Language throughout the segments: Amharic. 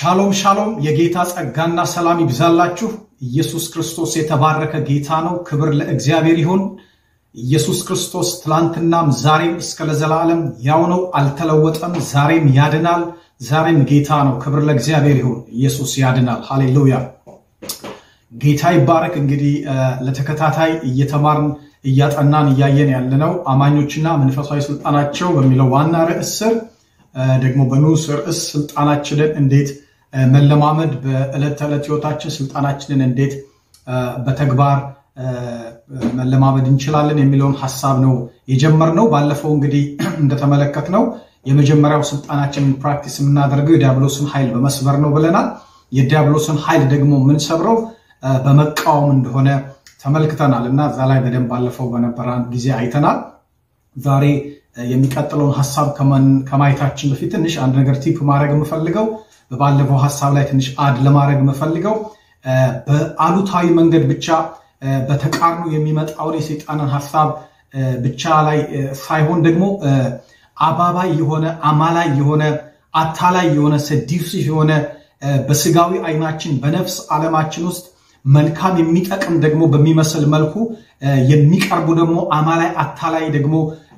ሻሎም ሻሎም፣ የጌታ ጸጋና ሰላም ይብዛላችሁ። ኢየሱስ ክርስቶስ የተባረከ ጌታ ነው። ክብር ለእግዚአብሔር ይሁን። ኢየሱስ ክርስቶስ ትላንትናም ዛሬም እስከ ለዘላለም ያው ነው፣ አልተለወጠም። ዛሬም ያድናል። ዛሬም ጌታ ነው። ክብር ለእግዚአብሔር ይሁን። ኢየሱስ ያድናል። ሃሌሉያ። ጌታ ይባረክ። እንግዲህ ለተከታታይ እየተማርን እያጠናን እያየን ያለነው አማኞችና መንፈሳዊ ስልጣናቸው በሚለው ዋና ርዕስ ስር ደግሞ በንዑስ ርዕስ ስልጣናችንን እንዴት መለማመድ በዕለት ተዕለት ህይወታችን ስልጣናችንን እንዴት በተግባር መለማመድ እንችላለን የሚለውን ሀሳብ ነው የጀመርነው። ባለፈው እንግዲህ እንደተመለከትነው የመጀመሪያው ስልጣናችንን ፕራክቲስ የምናደርገው የዲያብሎስን ኃይል በመስበር ነው ብለናል። የዲያብሎስን ኃይል ደግሞ የምንሰብረው በመቃወም እንደሆነ ተመልክተናል እና እዛ ላይ በደንብ ባለፈው በነበረን ጊዜ አይተናል። ዛሬ የሚቀጥለውን ሀሳብ ከማየታችን በፊት ትንሽ አንድ ነገር ቲፕ ማድረግ የምፈልገው በባለፈው ሀሳብ ላይ ትንሽ አድ ለማድረግ የምፈልገው በአሉታዊ መንገድ ብቻ በተቃርኖ የሚመጣውን የሰይጣንን ሀሳብ ብቻ ላይ ሳይሆን ደግሞ አባባይ የሆነ አማላይ የሆነ አታላይ የሆነ ሰዲሲቭ የሆነ በስጋዊ አይናችን በነፍስ ዓለማችን ውስጥ መልካም የሚጠቅም ደግሞ በሚመስል መልኩ የሚቀርቡ ደግሞ አማላይ አታላይ ደግሞ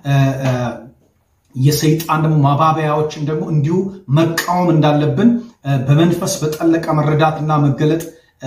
የሰይጣን ደግሞ ማባበያዎችን ደግሞ እንዲሁ መቃወም እንዳለብን በመንፈስ በጠለቀ መረዳትና መገለጥ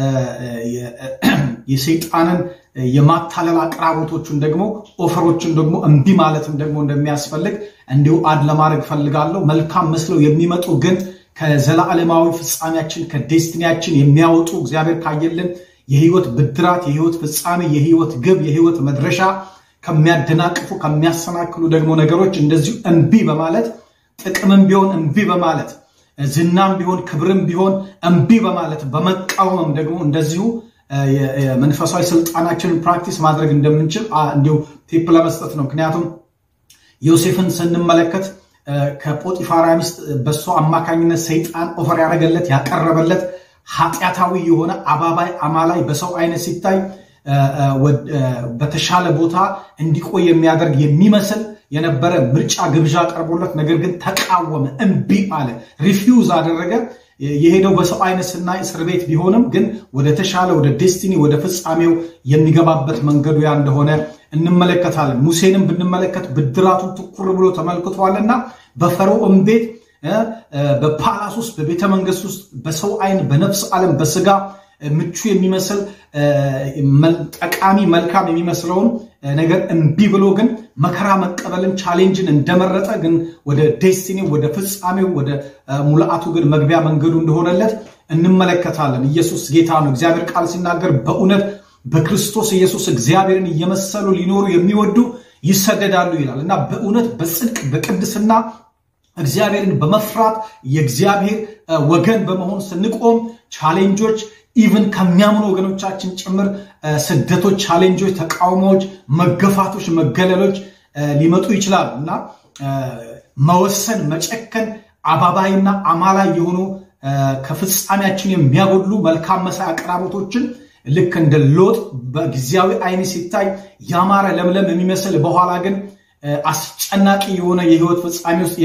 የሰይጣንን የማታለል አቅራቦቶቹን ደግሞ ኦፈሮችን ደግሞ እምቢ ማለትም ደግሞ እንደሚያስፈልግ እንዲሁ አድ ለማድረግ ፈልጋለሁ። መልካም መስለው የሚመጡ ግን ከዘላለማዊ ፍጻሜያችን ከዴስቲኒያችን የሚያወጡ እግዚአብሔር ካየልን የህይወት ብድራት፣ የህይወት ፍጻሜ፣ የህይወት ግብ፣ የህይወት መድረሻ ከሚያደናቅፉ ከሚያሰናክሉ ደግሞ ነገሮች እንደዚሁ እምቢ በማለት ጥቅምም ቢሆን እምቢ በማለት ዝናም ቢሆን ክብርም ቢሆን እምቢ በማለት በመቃወምም ደግሞ እንደዚሁ መንፈሳዊ ስልጣናችንን ፕራክቲስ ማድረግ እንደምንችል እንዲሁ ቲፕ ለመስጠት ነው። ምክንያቱም ዮሴፍን ስንመለከት ከጶጢፋራ ሚስት በእሱ አማካኝነት ሰይጣን ኦፈር ያደረገለት ያቀረበለት ኃጢአታዊ የሆነ አባባይ አማላይ በሰው አይነት ሲታይ በተሻለ ቦታ እንዲቆይ የሚያደርግ የሚመስል የነበረ ምርጫ ግብዣ ቀርቦለት፣ ነገር ግን ተቃወመ፣ እምቢ አለ፣ ሪፊውዝ አደረገ። የሄደው በሰው አይነት ስናይ እስር ቤት ቢሆንም ግን ወደ ተሻለ ወደ ዴስቲኒ ወደ ፍጻሜው የሚገባበት መንገዱ ያ እንደሆነ እንመለከታለን። ሙሴንም ብንመለከት ብድራቱን ትኩር ብሎ ተመልክቷልና በፈርዖን ቤት በፓላስ ውስጥ በቤተ መንግስት ውስጥ በሰው አይን በነፍስ ዓለም በስጋ ምቹ የሚመስል ጠቃሚ መልካም የሚመስለውን ነገር እምቢ ብሎ ግን መከራ መቀበልን ቻሌንጅን እንደመረጠ ግን ወደ ዴስቲኒ ወደ ፍጻሜው ወደ ሙልአቱ ግን መግቢያ መንገዱ እንደሆነለት እንመለከታለን። ኢየሱስ ጌታ ነው። እግዚአብሔር ቃል ሲናገር በእውነት በክርስቶስ ኢየሱስ እግዚአብሔርን እየመሰሉ ሊኖሩ የሚወዱ ይሰደዳሉ ይላል እና በእውነት በጽድቅ በቅድስና እግዚአብሔርን በመፍራት የእግዚአብሔር ወገን በመሆን ስንቆም ቻሌንጆች ኢቭን ከሚያምኑ ወገኖቻችን ጭምር ስደቶች፣ ቻሌንጆች፣ ተቃውሞዎች፣ መገፋቶች፣ መገለሎች ሊመጡ ይችላሉ እና መወሰን፣ መጨከን፣ አባባይና አማላይ የሆኑ ከፍጻሜያችን የሚያጎድሉ መልካም መሳይ አቅራቦቶችን ልክ እንደ ሎጥ በጊዜያዊ አይን ሲታይ ያማረ ለምለም የሚመስል በኋላ ግን አስጨናቂ የሆነ የህይወት ፍጻሜ ውስጥ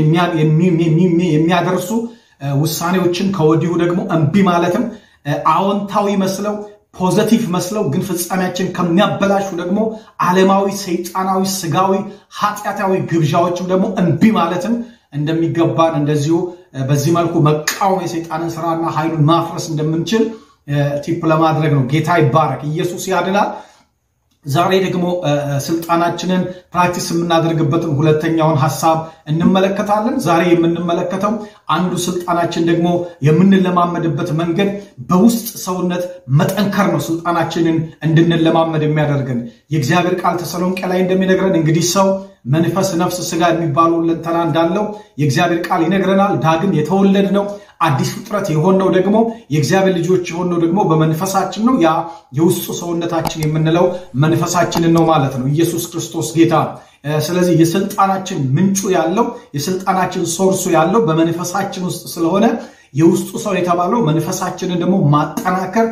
የሚያደርሱ ውሳኔዎችን ከወዲሁ ደግሞ እምቢ ማለትም አዎንታዊ መስለው ፖዘቲቭ መስለው ግን ፍጻሜያችን ከሚያበላሹ ደግሞ ዓለማዊ፣ ሰይጣናዊ፣ ስጋዊ፣ ኃጢአታዊ ግብዣዎችም ደግሞ እምቢ ማለትም እንደሚገባን እንደዚሁ በዚህ መልኩ መቃወም የሰይጣንን ስራና ኃይሉን ማፍረስ እንደምንችል ቲፕ ለማድረግ ነው። ጌታ ይባረክ። ኢየሱስ ያድናል። ዛሬ ደግሞ ስልጣናችንን ፕራክቲስ የምናደርግበትን ሁለተኛውን ሀሳብ እንመለከታለን። ዛሬ የምንመለከተው አንዱ ስልጣናችን ደግሞ የምንለማመድበት መንገድ በውስጥ ሰውነት መጠንከር ነው። ስልጣናችንን እንድንለማመድ የሚያደርገን የእግዚአብሔር ቃል ተሰሎንቄ ላይ እንደሚነግረን እንግዲህ ሰው መንፈስ፣ ነፍስ፣ ስጋ የሚባሉ ሁለንተና እንዳለው የእግዚአብሔር ቃል ይነግረናል። ዳግም የተወለድ ነው አዲስ ፍጥረት የሆነው ደግሞ የእግዚአብሔር ልጆች የሆነው ደግሞ በመንፈሳችን ነው። ያ የውስጡ ሰውነታችን የምንለው መንፈሳችንን ነው ማለት ነው። ኢየሱስ ክርስቶስ ጌታ ነው። ስለዚህ የስልጣናችን ምንጩ ያለው የስልጣናችን ሶርሱ ያለው በመንፈሳችን ውስጥ ስለሆነ የውስጡ ሰው የተባለው መንፈሳችንን ደግሞ ማጠናከር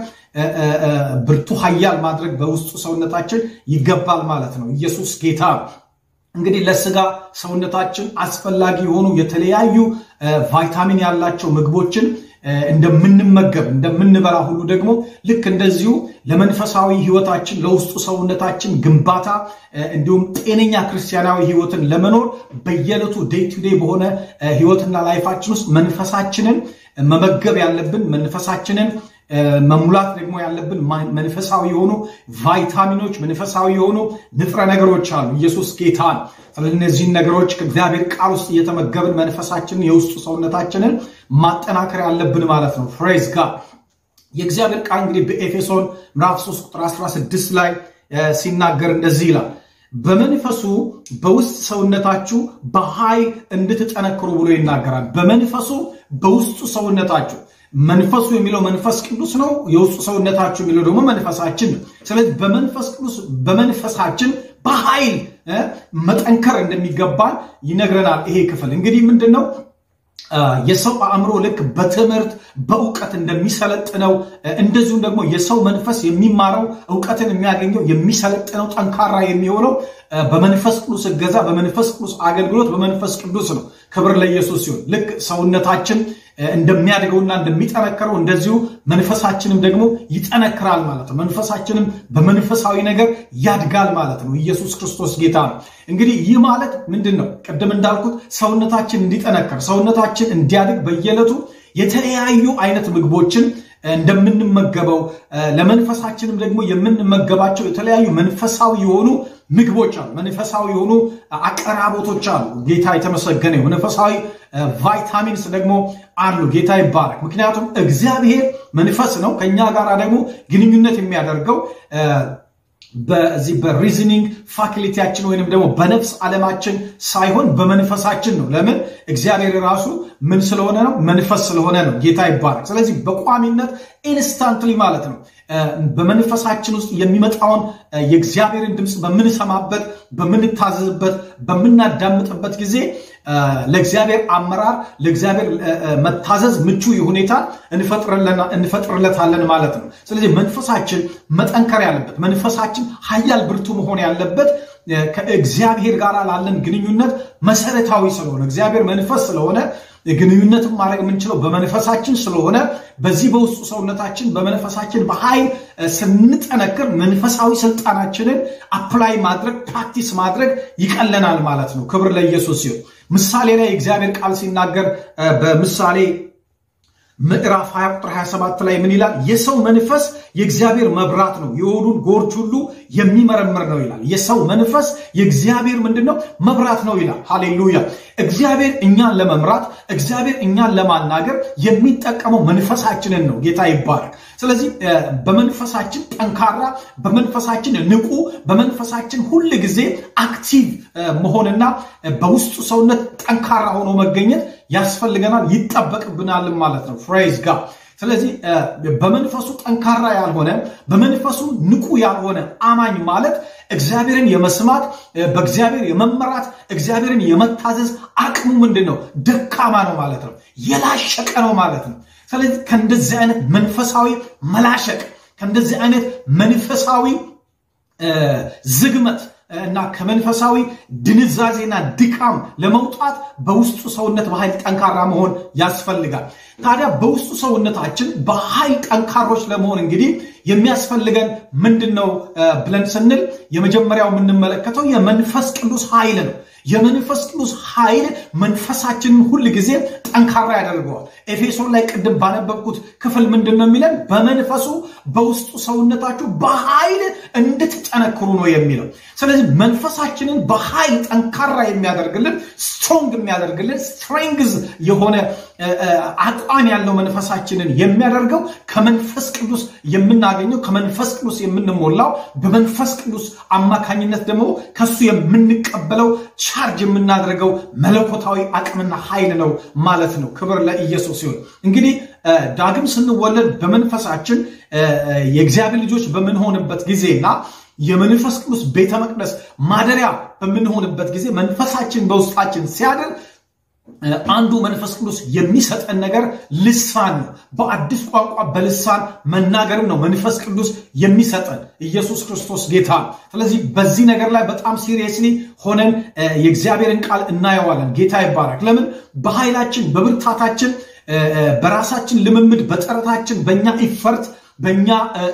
ብርቱ ኃያል ማድረግ በውስጡ ሰውነታችን ይገባል ማለት ነው። ኢየሱስ ጌታ እንግዲህ ለስጋ ሰውነታችን አስፈላጊ የሆኑ የተለያዩ ቫይታሚን ያላቸው ምግቦችን እንደምንመገብ እንደምንበላ ሁሉ ደግሞ ልክ እንደዚሁ ለመንፈሳዊ ህይወታችን ለውስጡ ሰውነታችን ግንባታ እንዲሁም ጤነኛ ክርስቲያናዊ ህይወትን ለመኖር በየዕለቱ ዴይ ቱ ዴይ በሆነ ህይወትና ላይፋችን ውስጥ መንፈሳችንን መመገብ ያለብን መንፈሳችንን መሙላት ደግሞ ያለብን መንፈሳዊ የሆኑ ቫይታሚኖች፣ መንፈሳዊ የሆኑ ንጥረ ነገሮች አሉ። ኢየሱስ ጌታ ነው። ስለዚህ እነዚህን ነገሮች ከእግዚአብሔር ቃል ውስጥ እየተመገብን መንፈሳችንን የውስጡ ሰውነታችንን ማጠናከር ያለብን ማለት ነው። ፍሬዝ ጋር የእግዚአብሔር ቃል እንግዲህ በኤፌሶን ምዕራፍ 3 ቁጥር 16 ላይ ሲናገር እንደዚህ ይላል በመንፈሱ በውስጥ ሰውነታችሁ በኃይል እንድትጠነክሩ ብሎ ይናገራል። በመንፈሱ በውስጡ ሰውነታችሁ መንፈሱ የሚለው መንፈስ ቅዱስ ነው። የውስጡ ሰውነታችሁ የሚለው ደግሞ መንፈሳችን ነው። ስለዚህ በመንፈስ ቅዱስ በመንፈሳችን በኃይል መጠንከር እንደሚገባን ይነግረናል። ይሄ ክፍል እንግዲህ ምንድን ነው? የሰው አእምሮ ልክ በትምህርት በእውቀት እንደሚሰለጥነው እንደዚሁም ደግሞ የሰው መንፈስ የሚማረው እውቀትን የሚያገኘው የሚሰለጥነው ጠንካራ የሚሆነው በመንፈስ ቅዱስ እገዛ፣ በመንፈስ ቅዱስ አገልግሎት፣ በመንፈስ ቅዱስ ነው። ክብር ለኢየሱስ ሲሆን ልክ ሰውነታችን እንደሚያድገውና እንደሚጠነክረው እንደዚሁ መንፈሳችንም ደግሞ ይጠነክራል ማለት ነው። መንፈሳችንም በመንፈሳዊ ነገር ያድጋል ማለት ነው። ኢየሱስ ክርስቶስ ጌታ ነው። እንግዲህ ይህ ማለት ምንድን ነው? ቅድም እንዳልኩት ሰውነታችን እንዲጠነክር፣ ሰውነታችን እንዲያድግ በየዕለቱ የተለያዩ አይነት ምግቦችን እንደምንመገበው ለመንፈሳችንም ደግሞ የምንመገባቸው የተለያዩ መንፈሳዊ የሆኑ ምግቦች አሉ። መንፈሳዊ የሆኑ አቀራቦቶች አሉ። ጌታ የተመሰገነ ይሁን። መንፈሳዊ ቫይታሚንስ ደግሞ አሉ። ጌታ ይባረክ። ምክንያቱም እግዚአብሔር መንፈስ ነው። ከኛ ጋር ደግሞ ግንኙነት የሚያደርገው በዚህ በሪዝኒንግ ፋክሊቲያችን ወይንም ደግሞ በነፍስ ዓለማችን ሳይሆን በመንፈሳችን ነው። ለምን? እግዚአብሔር ራሱ ምን ስለሆነ ነው? መንፈስ ስለሆነ ነው። ጌታ ይባረክ። ስለዚህ በቋሚነት ኢንስታንትሊ ማለት ነው በመንፈሳችን ውስጥ የሚመጣውን የእግዚአብሔርን ድምፅ በምንሰማበት፣ በምንታዘዝበት፣ በምናዳምጥበት ጊዜ ለእግዚአብሔር አመራር ለእግዚአብሔር መታዘዝ ምቹ ሁኔታ እንፈጥርለታለን ማለት ነው። ስለዚህ መንፈሳችን መጠንከር ያለበት መንፈሳችን ኃያል ብርቱ መሆን ያለበት ከእግዚአብሔር ጋር ላለን ግንኙነት መሰረታዊ ስለሆነ እግዚአብሔር መንፈስ ስለሆነ ግንኙነትን ማድረግ የምንችለው በመንፈሳችን ስለሆነ በዚህ በውስጡ ሰውነታችን በመንፈሳችን በኃይል ስንጠነክር መንፈሳዊ ስልጣናችንን አፕላይ ማድረግ ፕራክቲስ ማድረግ ይቀለናል ማለት ነው። ክብር ለኢየሱስ ሲሆን ምሳሌ ላይ እግዚአብሔር ቃል ሲናገር በምሳሌ ምዕራፍ 20 ቁጥር 27 ላይ ምን ይላል? የሰው መንፈስ የእግዚአብሔር መብራት ነው፣ የሆዱን ጎርች ሁሉ የሚመረምር ነው ይላል። የሰው መንፈስ የእግዚአብሔር ምንድን ነው? መብራት ነው ይላል። ሃሌሉያ! እግዚአብሔር እኛን ለመምራት እግዚአብሔር እኛን ለማናገር የሚጠቀመው መንፈሳችንን ነው። ጌታ ይባረክ። ስለዚህ በመንፈሳችን ጠንካራ፣ በመንፈሳችን ንቁ፣ በመንፈሳችን ሁል ጊዜ አክቲቭ መሆንና በውስጡ ሰውነት ጠንካራ ሆኖ መገኘት ያስፈልገናል፣ ይጠበቅብናል ማለት ነው። ፍሬዝ ጋር ስለዚህ በመንፈሱ ጠንካራ ያልሆነ በመንፈሱ ንቁ ያልሆነ አማኝ ማለት እግዚአብሔርን የመስማት በእግዚአብሔር የመመራት እግዚአብሔርን የመታዘዝ አቅሙ ምንድን ነው? ደካማ ነው ማለት ነው። የላሸቀ ነው ማለት ነው። ስለዚህ ከእንደዚህ አይነት መንፈሳዊ መላሸቅ ከእንደዚህ አይነት መንፈሳዊ ዝግመት እና ከመንፈሳዊ ድንዛዜና ድካም ለመውጣት በውስጡ ሰውነት በኃይል ጠንካራ መሆን ያስፈልጋል። ታዲያ በውስጡ ሰውነታችን በኃይል ጠንካሮች ለመሆን እንግዲህ የሚያስፈልገን ምንድን ነው ብለን ስንል የመጀመሪያው የምንመለከተው የመንፈስ ቅዱስ ኃይል ነው። የመንፈስ ቅዱስ ኃይል መንፈሳችንን ሁል ጊዜ ጠንካራ ያደርገዋል። ኤፌሶን ላይ ቅድም ባነበብኩት ክፍል ምንድን ነው የሚለን? በመንፈሱ በውስጡ ሰውነታችሁ በኃይል እንድትጠነክሩ ነው የሚለው። ስለዚህ መንፈሳችንን በኃይል ጠንካራ የሚያደርግልን ስትሮንግ የሚያደርግልን ስትሬንግዝ የሆነ አቋም ያለው መንፈሳችንን የሚያደርገው ከመንፈስ ቅዱስ የምናገኘው ከመንፈስ ቅዱስ የምንሞላው በመንፈስ ቅዱስ አማካኝነት ደግሞ ከሱ የምንቀበለው ቻርጅ የምናደርገው መለኮታዊ አቅምና ኃይል ነው ማለት ነው። ክብር ለኢየሱስ ሲሆን እንግዲህ ዳግም ስንወለድ በመንፈሳችን የእግዚአብሔር ልጆች በምንሆንበት ጊዜና የመንፈስ ቅዱስ ቤተ መቅደስ ማደሪያ በምንሆንበት ጊዜ መንፈሳችን በውስጣችን ሲያድር አንዱ መንፈስ ቅዱስ የሚሰጠን ነገር ልሳን ነው። በአዲስ ቋንቋ በልሳን መናገርም ነው መንፈስ ቅዱስ የሚሰጠን ኢየሱስ ክርስቶስ ጌታ። ስለዚህ በዚህ ነገር ላይ በጣም ሲሪየስሊ ሆነን የእግዚአብሔርን ቃል እናየዋለን። ጌታ ይባረክ። ለምን በኃይላችን በብርታታችን በራሳችን ልምምድ፣ በጥረታችን፣ በእኛ ኢፈርት በእኛ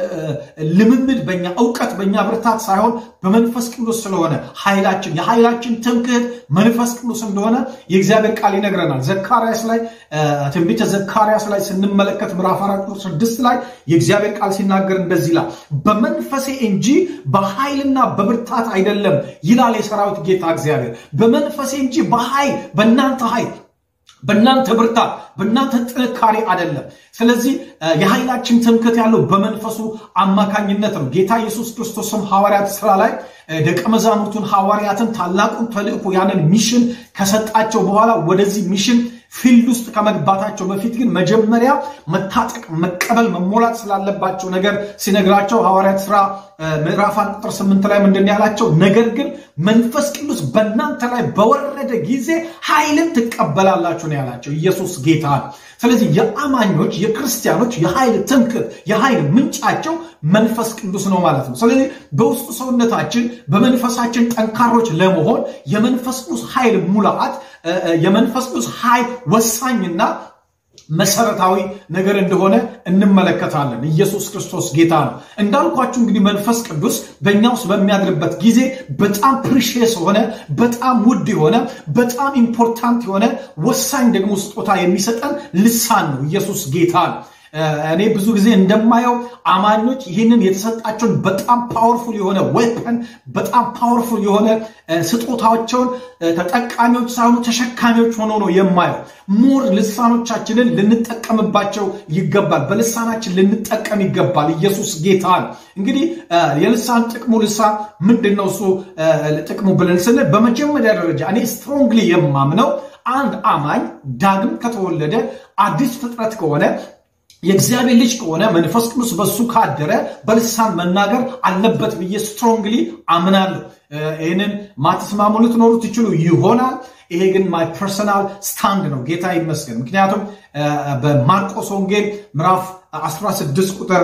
ልምምድ በእኛ እውቀት በእኛ ብርታት ሳይሆን በመንፈስ ቅዱስ ስለሆነ ኃይላችን የኃይላችን ትምክህት መንፈስ ቅዱስ እንደሆነ የእግዚአብሔር ቃል ይነግረናል። ዘካርያስ ላይ ትንቢተ ዘካርያስ ላይ ስንመለከት ምዕራፍ አራት ቁጥር ስድስት ላይ የእግዚአብሔር ቃል ሲናገር እንደዚህ ይላል፣ በመንፈሴ እንጂ በኃይልና በብርታት አይደለም ይላል የሰራዊት ጌታ እግዚአብሔር። በመንፈሴ እንጂ በኃይል በእናንተ ኃይል በእናንተ ብርታት በእናንተ ጥንካሬ አይደለም። ስለዚህ የኃይላችን ትምክህት ያለው በመንፈሱ አማካኝነት ነው። ጌታ ኢየሱስ ክርስቶስም ሐዋርያት ስራ ላይ ደቀ መዛሙርቱን ሐዋርያትን ታላቁን ተልእኮ ያንን ሚሽን ከሰጣቸው በኋላ ወደዚህ ሚሽን ፊልድ ውስጥ ከመግባታቸው በፊት ግን መጀመሪያ መታጠቅ፣ መቀበል፣ መሞላት ስላለባቸው ነገር ሲነግራቸው ሐዋርያት ስራ ምዕራፍ አንድ ቁጥር ስምንት ላይ ምንድን ያላቸው? ነገር ግን መንፈስ ቅዱስ በእናንተ ላይ በወረደ ጊዜ ኃይልን ትቀበላላችሁ ነው ያላቸው። ኢየሱስ ጌታ ነው። ስለዚህ የአማኞች የክርስቲያኖች የኃይል ትምክህት የኃይል ምንጫቸው መንፈስ ቅዱስ ነው ማለት ነው። ስለዚህ በውስጡ ሰውነታችን በመንፈሳችን ጠንካሮች ለመሆን የመንፈስ ቅዱስ ኃይል ሙላት የመንፈስ ቅዱስ ኃይል ወሳኝና መሰረታዊ ነገር እንደሆነ እንመለከታለን። ኢየሱስ ክርስቶስ ጌታ ነው። እንዳልኳችሁ እንግዲህ መንፈስ ቅዱስ በእኛ ውስጥ በሚያድርበት ጊዜ በጣም ፕሪሽየስ የሆነ በጣም ውድ የሆነ በጣም ኢምፖርታንት የሆነ ወሳኝ ደግሞ ስጦታ የሚሰጠን ልሳን ነው። ኢየሱስ ጌታ ነው። እኔ ብዙ ጊዜ እንደማየው አማኞች ይህንን የተሰጣቸውን በጣም ፓወርፉል የሆነ ዌፐን በጣም ፓወርፉል የሆነ ስጦታቸውን ተጠቃሚዎች ሳይሆኑ ተሸካሚዎች ሆኖ ነው የማየው። ሞር ልሳኖቻችንን ልንጠቀምባቸው ይገባል። በልሳናችን ልንጠቀም ይገባል። ኢየሱስ ጌታ ነው። እንግዲህ የልሳን ጥቅሙ ልሳን ምንድን ነው? እሱ ጥቅሙ ብለን ስንል በመጀመሪያ ደረጃ እኔ ስትሮንግሊ የማምነው አንድ አማኝ ዳግም ከተወለደ አዲስ ፍጥረት ከሆነ የእግዚአብሔር ልጅ ከሆነ መንፈስ ቅዱስ በሱ ካደረ በልሳን መናገር አለበት ብዬ ስትሮንግሊ አምናለሁ። ይህንን ማትስማሙ ልትኖሩ ትችሉ ይሆናል። ይሄ ግን ማይ ፐርሰናል ስታንድ ነው። ጌታ ይመስገን። ምክንያቱም በማርቆስ ወንጌል ምዕራፍ 16 ቁጥር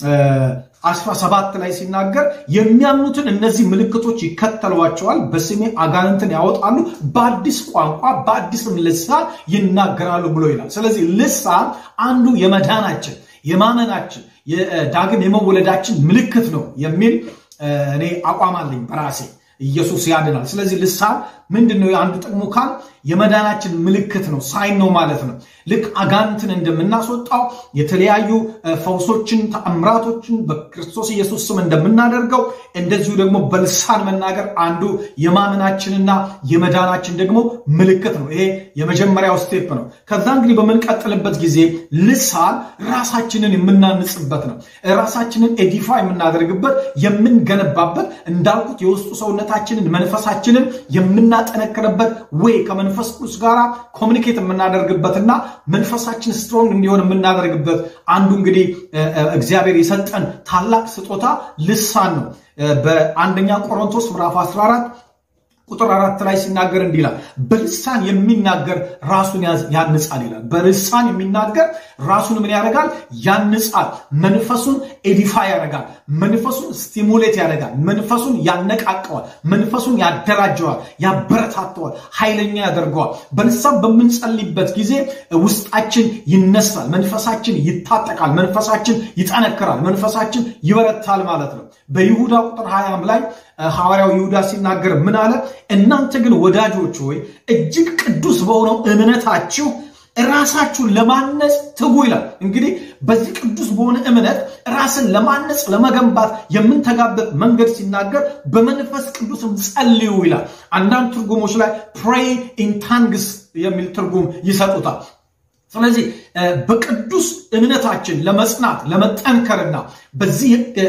17 ላይ ሲናገር የሚያምኑትን እነዚህ ምልክቶች ይከተሏቸዋል፣ በስሜ አጋንንትን ያወጣሉ፣ በአዲስ ቋንቋ በአዲስም ልሳን ይናገራሉ ብሎ ይላል። ስለዚህ ልሳን አንዱ የመዳናችን የማመናችን ዳግም የመወለዳችን ምልክት ነው የሚል እኔ አቋም አለኝ በራሴ። ኢየሱስ ያድናል። ስለዚህ ልሳን ምንድን ነው? የአንዱ ጥቅሙ ካል የመዳናችን ምልክት ነው፣ ሳይን ነው ማለት ነው። ልክ አጋንንትን እንደምናስወጣው የተለያዩ ፈውሶችን፣ ተአምራቶችን በክርስቶስ ኢየሱስ ስም እንደምናደርገው እንደዚሁ ደግሞ በልሳን መናገር አንዱ የማመናችንና የመዳናችን ደግሞ ምልክት ነው። ይሄ የመጀመሪያው ስቴፕ ነው። ከዛ እንግዲህ በምንቀጥልበት ጊዜ ልሳን ራሳችንን የምናንጽበት ነው። ራሳችንን ኤዲፋ የምናደርግበት የምንገነባበት፣ እንዳልኩት የውስጡ ሰውነታችንን መንፈሳችንን የምናጠነክርበት ወይ ከመንፈስ ቅዱስ ጋር ኮሚኒኬት የምናደርግበትና መንፈሳችን ስትሮንግ እንዲሆን የምናደርግበት አንዱ እንግዲህ እግዚአብሔር የሰጠን ታላቅ ስጦታ ልሳን ነው። በአንደኛ ቆሮንቶስ ምዕራፍ 14 ቁጥር አራት ላይ ሲናገር እንዲህ ይላል፣ በልሳን የሚናገር ራሱን ያንጻል ይላል። በልሳን የሚናገር ራሱን ምን ያደርጋል? ያንጻል። መንፈሱን ኤዲፋ ያደርጋል። መንፈሱን ስቲሙሌት ያደርጋል። መንፈሱን ያነቃቀዋል። መንፈሱን ያደራጀዋል፣ ያበረታተዋል፣ ኃይለኛ ያደርገዋል። በልሳን በምንጸልይበት ጊዜ ውስጣችን ይነሳል፣ መንፈሳችን ይታጠቃል፣ መንፈሳችን ይጠነክራል፣ መንፈሳችን ይበረታል ማለት ነው። በይሁዳ ቁጥር ሀያም ላይ ሐዋርያው ይሁዳ ሲናገር ምን አለ? እናንተ ግን ወዳጆች ሆይ እጅግ ቅዱስ በሆነው እምነታችሁ ራሳችሁን ለማነጽ ትጉ ይላል። እንግዲህ በዚህ ቅዱስ በሆነ እምነት ራስን ለማነጽ ለመገንባት የምንተጋበት መንገድ ሲናገር በመንፈስ ቅዱስም ጸልዩ ይላል። አንዳንድ ትርጉሞች ላይ ፕሬይ ኢን ታንግስ የሚል ትርጉም ይሰጡታል። ስለዚህ በቅዱስ እምነታችን ለመጽናት ለመጠንከርና በዚህ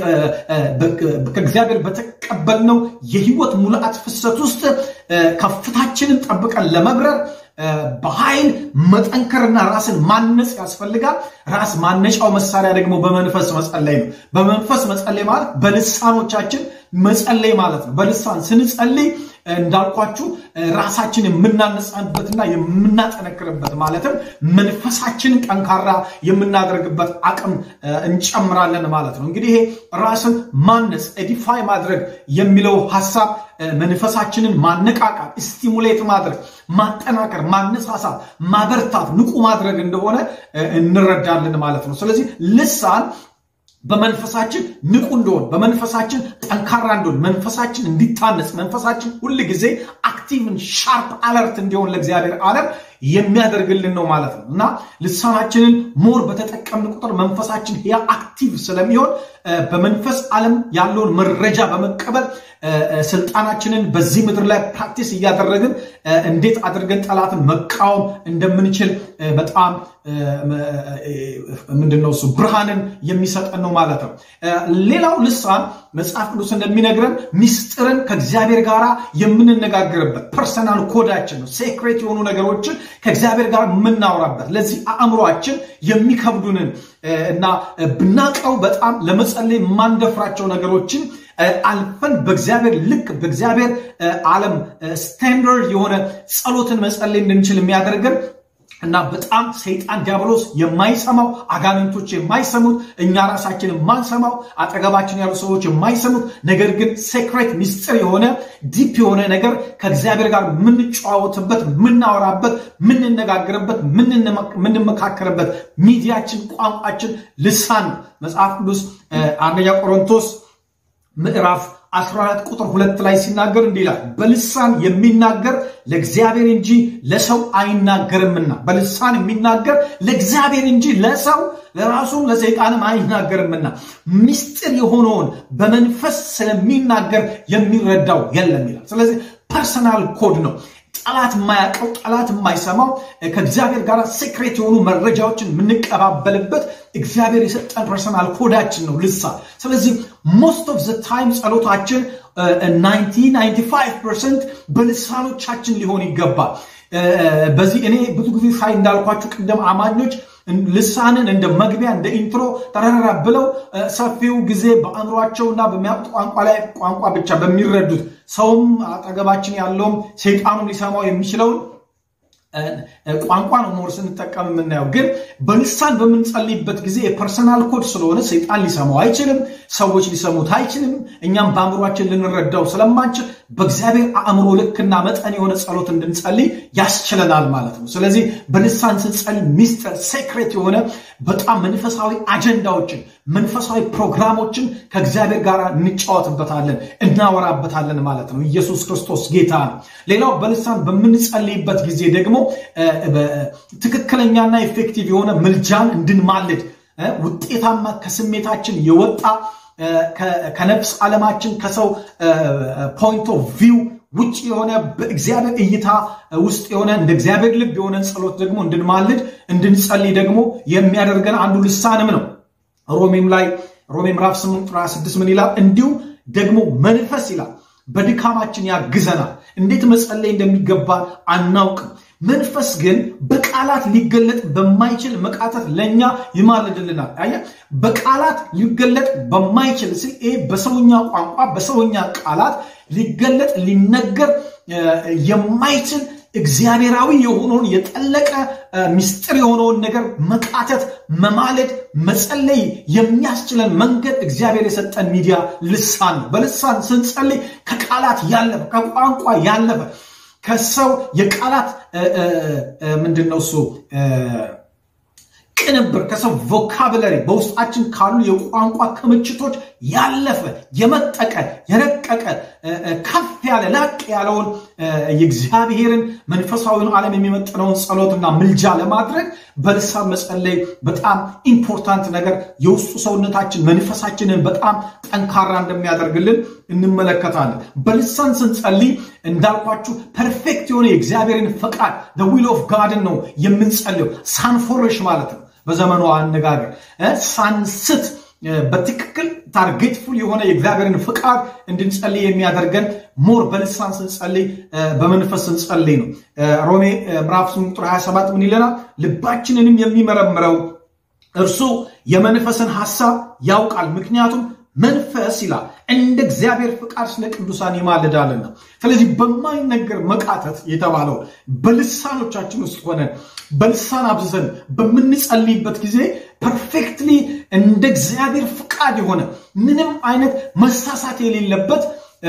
ከእግዚአብሔር በተቀበልነው የሕይወት ሙላት ፍሰት ውስጥ ከፍታችንን ጠብቀን ለመብረር በኃይል መጠንከርና ራስን ማነጽ ያስፈልጋል። ራስ ማነጫው መሳሪያ ደግሞ በመንፈስ መጸለይ ነው። በመንፈስ መጸለይ ማለት በልሳኖቻችን መጸለይ ማለት ነው። በልሳን ስንጸልይ እንዳልኳችሁ ራሳችን የምናነጻበትና የምናጠነክርበት ማለትም መንፈሳችንን ጠንካራ የምናደርግበት አቅም እንጨምራለን ማለት ነው። እንግዲህ ይሄ ራስን ማነጽ ኤዲፋይ ማድረግ የሚለው ሀሳብ መንፈሳችንን ማነቃቃት፣ ስቲሙሌት ማድረግ፣ ማጠናከር፣ ማነሳሳት፣ ማበርታት፣ ንቁ ማድረግ እንደሆነ እንረዳለን ማለት ነው። ስለዚህ ልሳን በመንፈሳችን ንቁ እንደሆን በመንፈሳችን ጠንካራ እንደሆን መንፈሳችን እንዲታነጽ መንፈሳችን ሁል ጊዜ አክቲቭን ሻርፕ አለርት እንዲሆን ለእግዚአብሔር ዓለም የሚያደርግልን ነው ማለት ነው እና ልሳናችንን ሞር በተጠቀምን ቁጥር መንፈሳችን ያ አክቲቭ ስለሚሆን በመንፈስ ዓለም ያለውን መረጃ በመቀበል ስልጣናችንን በዚህ ምድር ላይ ፕራክቲስ እያደረግን እንዴት አድርገን ጠላትን መቃወም እንደምንችል በጣም ምንድነው እሱ ብርሃንን የሚሰጠን ነው ማለት ነው። ሌላው ልሳን መጽሐፍ ቅዱስ እንደሚነግረን ሚስጥርን ከእግዚአብሔር ጋር የምንነጋገርበት ፐርሰናል ኮዳችን ነው። ሴክሬት የሆኑ ነገሮችን ከእግዚአብሔር ጋር የምናወራበት ለዚህ አእምሯችን የሚከብዱንን እና ብናቀው በጣም ለመጸለይ የማንደፍራቸው ነገሮችን አልፈን በእግዚአብሔር ልክ በእግዚአብሔር ዓለም ስታንዳርድ የሆነ ጸሎትን መጸለይ እንድንችል የሚያደርገን እና በጣም ሰይጣን ዲያብሎስ የማይሰማው አጋንንቶች የማይሰሙት እኛ ራሳችን የማንሰማው አጠገባችን ያሉ ሰዎች የማይሰሙት ነገር ግን ሴክሬት ሚስጥር የሆነ ዲፕ የሆነ ነገር ከእግዚአብሔር ጋር የምንጨዋወትበት፣ የምናወራበት፣ የምንነጋገርበት፣ የምንመካከርበት ሚዲያችን፣ ቋንቋችን ልሳን መጽሐፍ ቅዱስ አንደኛ ቆሮንቶስ ምዕራፍ 14 ቁጥር ሁለት ላይ ሲናገር እንዲህ ይላል፣ በልሳን የሚናገር ለእግዚአብሔር እንጂ ለሰው አይናገርምና። በልሳን የሚናገር ለእግዚአብሔር እንጂ ለሰው ለራሱም ለሰይጣንም አይናገርምና ምስጢር የሆነውን በመንፈስ ስለሚናገር የሚረዳው የለም ይላል። ስለዚህ ፐርሰናል ኮድ ነው። ጠላት የማያውቀው ጠላት የማይሰማው ከእግዚአብሔር ጋር ሴክሬት የሆኑ መረጃዎችን የምንቀባበልበት እግዚአብሔር የሰጠን ፐርሰናል ኮዳችን ነው ልሳን። ስለዚህ ሞስት ኦፍ ዘ ታይም ጸሎታችን 95 ፐርሰንት በልሳኖቻችን ሊሆን ይገባል። በዚህ እኔ ብዙ ጊዜ ሳይ እንዳልኳችሁ ቅድም አማኞች ልሳንን እንደ መግቢያ እንደ ኢንትሮ ተረራ ብለው ሰፊው ጊዜ በአእምሯቸውና በሚያውቁት ቋንቋ ላይ ቋንቋ ብቻ በሚረዱት ሰውም አጠገባችን ያለውም ሰይጣኑም ሊሰማው የሚችለውን ቋንቋ ነው ሞር ስንጠቀም የምናየው። ግን በልሳን በምንጸልይበት ጊዜ የፐርሰናል ኮድ ስለሆነ ሰይጣን ሊሰማው አይችልም፣ ሰዎች ሊሰሙት አይችልም። እኛም በአእምሯችን ልንረዳው ስለማንችል በእግዚአብሔር አእምሮ ልክና መጠን የሆነ ጸሎት እንድንጸልይ ያስችለናል ማለት ነው። ስለዚህ በልሳን ስንጸልይ ሚስጥር ሴክሬት የሆነ በጣም መንፈሳዊ አጀንዳዎችን መንፈሳዊ ፕሮግራሞችን ከእግዚአብሔር ጋር እንጫወትበታለን፣ እናወራበታለን ማለት ነው። ኢየሱስ ክርስቶስ ጌታ ነው። ሌላው በልሳን በምንጸልይበት ጊዜ ደግሞ ትክክለኛና ኤፌክቲቭ የሆነ ምልጃን እንድንማልድ ውጤታማ ከስሜታችን የወጣ ከነፍስ ዓለማችን ከሰው ፖይንት ኦፍ ቪው ውጭ የሆነ በእግዚአብሔር እይታ ውስጥ የሆነ እንደ እግዚአብሔር ልብ የሆነ ጸሎት ደግሞ እንድንማልድ እንድንጸልይ ደግሞ የሚያደርገን አንዱ ልሳንም ነው። ሮሜም ላይ ሮሜ ምዕራፍ 8 ቁጥር 26 ምን ይላል? እንዲሁም ደግሞ መንፈስ ይላል በድካማችን ያግዘናል። እንዴት መጸለይ እንደሚገባ አናውቅም። መንፈስ ግን በቃላት ሊገለጥ በማይችል መቃተት ለእኛ ይማልድልናል። አየህ፣ በቃላት ሊገለጥ በማይችል ስ ይሄ በሰውኛ ቋንቋ በሰውኛ ቃላት ሊገለጥ ሊነገር የማይችል እግዚአብሔራዊ የሆነውን የጠለቀ ምስጢር የሆነውን ነገር መቃተት፣ መማለድ፣ መጸለይ የሚያስችለን መንገድ እግዚአብሔር የሰጠን ሚዲያ ልሳን ነው። በልሳን ስንጸልይ ከቃላት ያለፈ ከቋንቋ ያለፈ ከሰው የቃላት ምንድን ነው እሱ ቅንብር ከሰው ቮካብለሪ በውስጣችን ካሉ የቋንቋ ክምችቶች ያለፈ የመጠቀ የረቀቀ ከፍ ያለ ላቅ ያለውን የእግዚአብሔርን መንፈሳዊውን ዓለም የሚመጥነውን ጸሎትና ምልጃ ለማድረግ በልሳን መጸለይ በጣም ኢምፖርታንት ነገር የውስጡ ሰውነታችን መንፈሳችንን በጣም ጠንካራ እንደሚያደርግልን እንመለከታለን። በልሳን ስንጸልይ እንዳልኳችሁ ፐርፌክት የሆነ የእግዚአብሔርን ፈቃድ ዊል ኦፍ ጋድን ነው የምንጸልየው ሳንፎርሽ ማለት ነው በዘመኑ አነጋገር ሳንስት በትክክል ታርጌትፉል የሆነ የእግዚአብሔርን ፍቃድ እንድንጸልይ የሚያደርገን ሞር በልሳን ስንጸልይ በመንፈስ ስንጸልይ ነው። ሮሜ ምዕራፍ ቁጥር 27 ምን ይለናል? ልባችንንም የሚመረምረው እርሱ የመንፈስን ሐሳብ ያውቃል፣ ምክንያቱም መንፈስ ይላል እንደ እግዚአብሔር ፍቃድ ስለ ቅዱሳን ይማልዳልና። ስለዚህ በማይነገር መቃተት የተባለው በልሳኖቻችን ውስጥ ሆነን በልሳን አብዝተን በምንጸልይበት ጊዜ ፐርፌክትሊ እንደ እግዚአብሔር ፍቃድ የሆነ ምንም አይነት መሳሳት የሌለበት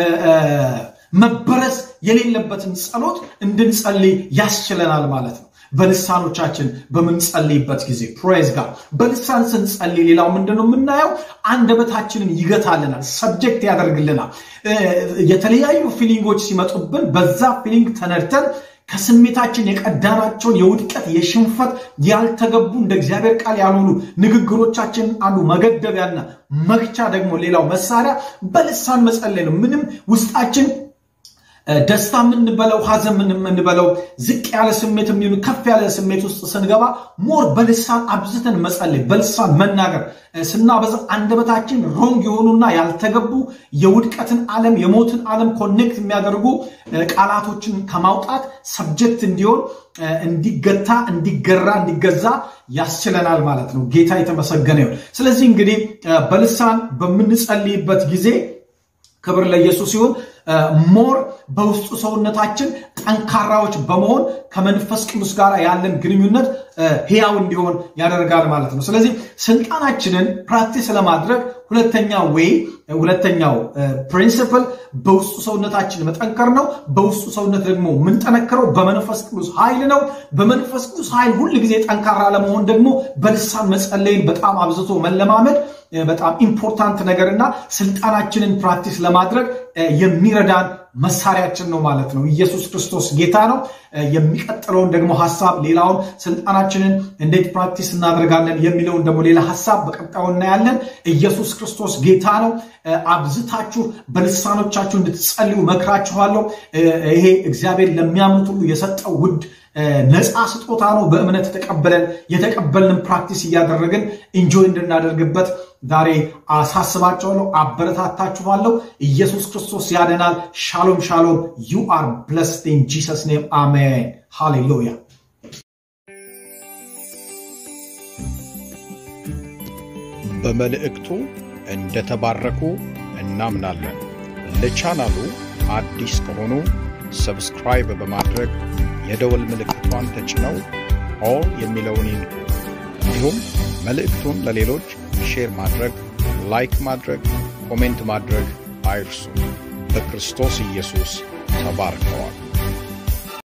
መበረዝ የሌለበትን ጸሎት እንድንጸልይ ያስችለናል ማለት ነው። በልሳኖቻችን በምንጸልይበት ጊዜ ፕሬዝ ጋር በልሳን ስንጸልይ ሌላው ምንድነው የምናየው? አንደበታችንን ይገታልናል፣ ሰብጀክት ያደርግልናል። የተለያዩ ፊሊንጎች ሲመጡብን በዛ ፊሊንግ ተነድተን ከስሜታችን የቀዳናቸውን የውድቀት የሽንፈት ያልተገቡ እንደ እግዚአብሔር ቃል ያልሆኑ ንግግሮቻችን አንዱ መገደቢያና መግቻ ደግሞ ሌላው መሳሪያ በልሳን መጸለይ ነው። ምንም ውስጣችን ደስታ የምንበለው ሀዘን የምንበለው ዝቅ ያለ ስሜት የሚሆኑ ከፍ ያለ ስሜት ውስጥ ስንገባ ሞር በልሳን አብዝተን መጸለይ በልሳን መናገር ስናበዛ አንደበታችን ሮንግ የሆኑና ያልተገቡ የውድቀትን ዓለም የሞትን ዓለም ኮኔክት የሚያደርጉ ቃላቶችን ከማውጣት ሰብጀክት እንዲሆን እንዲገታ እንዲገራ እንዲገዛ ያስችለናል ማለት ነው። ጌታ የተመሰገነ ይሁን። ስለዚህ እንግዲህ በልሳን በምንጸልይበት ጊዜ ክብር ለኢየሱስ ሲሆን ሞር በውስጡ ሰውነታችን ጠንካራዎች በመሆን ከመንፈስ ቅዱስ ጋር ያለን ግንኙነት ህያው እንዲሆን ያደርጋል ማለት ነው። ስለዚህ ስልጣናችንን ፕራክቲስ ለማድረግ ሁለተኛው ወይ ሁለተኛው ፕሪንሲፕል በውስጡ ሰውነታችን መጠንከር ነው። በውስጡ ሰውነት ደግሞ የምንጠነክረው በመንፈስ ቅዱስ ኃይል ነው። በመንፈስ ቅዱስ ኃይል ሁል ጊዜ ጠንካራ ለመሆን ደግሞ በልሳን መጸለይን በጣም አብዝቶ መለማመድ በጣም ኢምፖርታንት ነገርና ስልጣናችንን ፕራክቲስ ለማድረግ የሚረዳን መሳሪያችን ነው ማለት ነው። ኢየሱስ ክርስቶስ ጌታ ነው። የሚቀጥለውን ደግሞ ሀሳብ ሌላውን ስልጣናችንን እንዴት ፕራክቲስ እናደርጋለን የሚለውን ደግሞ ሌላ ሀሳብ በቀጣዩ እናያለን። ኢየሱስ ክርስቶስ ጌታ ነው። አብዝታችሁ በልሳኖቻችሁ እንድትጸልዩ መክራችኋለሁ። ይሄ እግዚአብሔር ለሚያምኑት ሁሉ የሰጠው ውድ ነፃ ስጦታ ነው። በእምነት ተቀበለን የተቀበልንም ፕራክቲስ እያደረግን ኢንጆይ እንድናደርግበት ዛሬ አሳስባችኋለሁ፣ አበረታታችኋለሁ። ኢየሱስ ክርስቶስ ያደናል። ሻሎም ሻሎም። ዩ አር ብለስድ ኢን ጂሰስ ኔም አሜን። ሃሌሉያ። በመልእክቱ እንደተባረኩ እናምናለን። ለቻናሉ አዲስ ከሆኑ ሰብስክራይብ በማድረግ የደወል ምልክቷን ተጭነው ኦል የሚለውን ይንኩ። እንዲሁም መልእክቱን ለሌሎች ሼር ማድረግ፣ ላይክ ማድረግ፣ ኮሜንት ማድረግ አይርሱ። በክርስቶስ ኢየሱስ ተባርከዋል።